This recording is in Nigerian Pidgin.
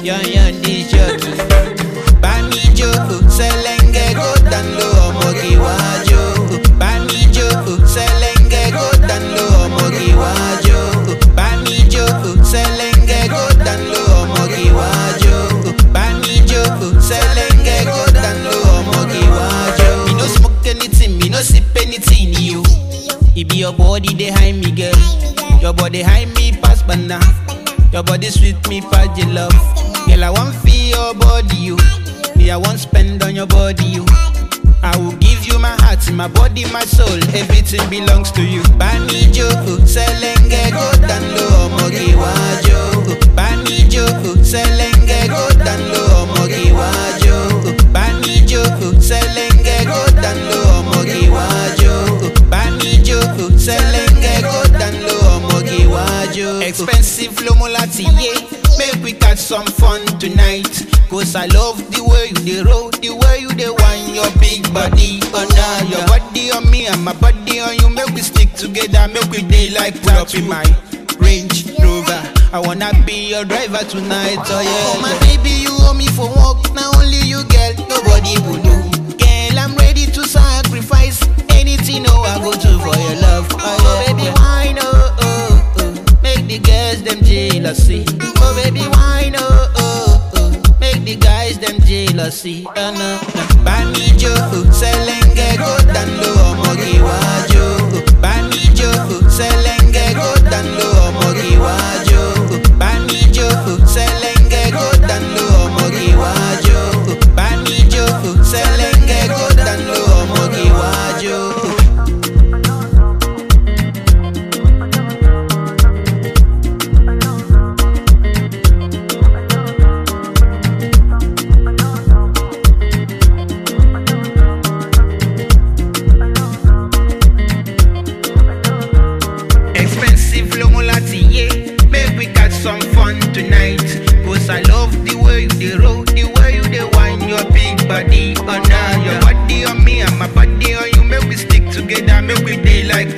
Yan yan this jockey. Bami jo, selenge go down low, omogi wajo. Bami jo, selenge go down low, omogi wajo. Bami jo, selenge go down low, omogi wajo. Bami jo, selenge go down low, omogi wajo. Me no smoke anything, me no sip anything, you. It be your body they hide me, girl. Your body hide me pass banana. Your body sweet me pass your love. Girl, I want feel your body, you. Me, I want spend on your body, you. I will give you my heart, my body, my soul. Everything belongs to you. Bami jo, selenge go down low, omogi wajo. Bami jo, selenge go down low, omogi wajo. Bami jo, selenge go down low, omogi wajo. Bami jo, selenge go down low, omogi wajo. Expensive flow mulati, yeah. Make we catch some fun tonight. Cause I love the way you dey roll, the way you dey whine your big body under your body on me and my body on you. Make we stick together, make we dey like pull up in my Range Rover. I wanna be your driver tonight, oh yeah. Oh my baby, you owe me for work, now only you girl, nobody will know. Girl, I'm ready to sacrifice anything, oh I go to for your love. Oh, baby, why oh oh oh, make the girls them jealousy. Oh baby, why oh oh oh, make the guys them jealousy. Oh no, no. Bami jo, selenge go down low, omogi wajo. Bami jo, selenge go down low, omogi wajo. Bami jo, selenge go down low, omogi wajo. Bami jo, selenge go down low, omogi wajo. Expensive flow mulati, yeah. Make we catch some fun tonight. Cause I love the way you dey roll, the way you dey whine your big body under your body on me and my body on you. Make we stick together, make we dey like